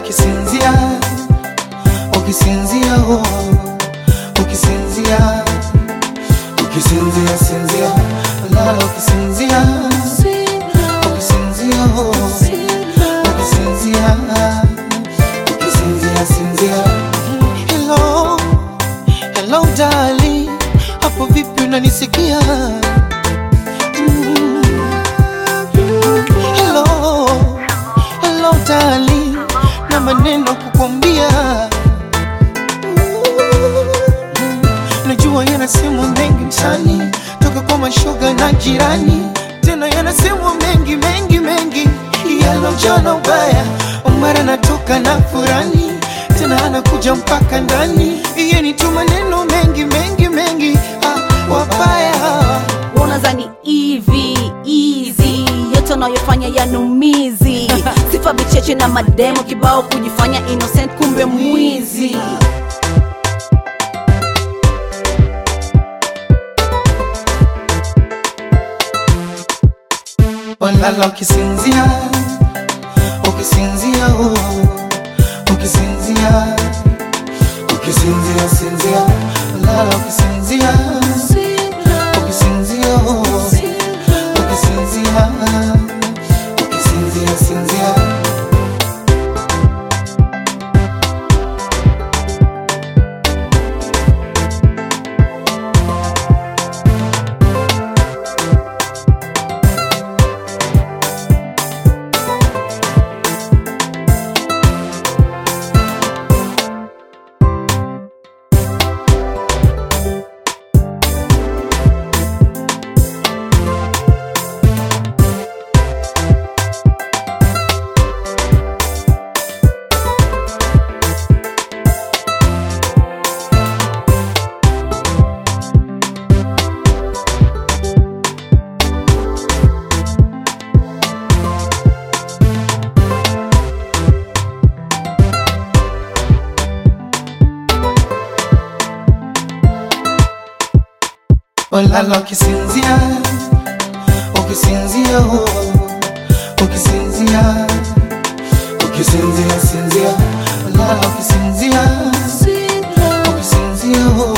ukisinzia ukisinzia oh, ukisinzia ukisinzia sinzia lala ukisinzia ukisinzia oh, ukisinzia ukisinzia sinzia hello hello darling hapo vipi unanisikia Mm. hello hello darling na maneno kukwambia najua yanasemwa mengi msani toka kwa mashoga na jirani tena yanasemwa mengi mengi mengi yalojana ubaya mara natoka na furani tena anakuja mpaka ndani iye ni tu maneno mengi mengi mengi ah, wabaya unazani hivi easy yote unayofanya yanumizi sifa vicheche na mademo kibao kujifanya innocent kumbe mwizi walala ukisinzia ukisinzia oh, ukisinzia ukisinzia sinzia walala ukisinzia ukisinzia oh, ukisinzia ukisinzia sinzia walala ukisinzia ukisinzia oh, ukisinzia ukisinzia sinzia walala ukisinzia ukisinzia oh,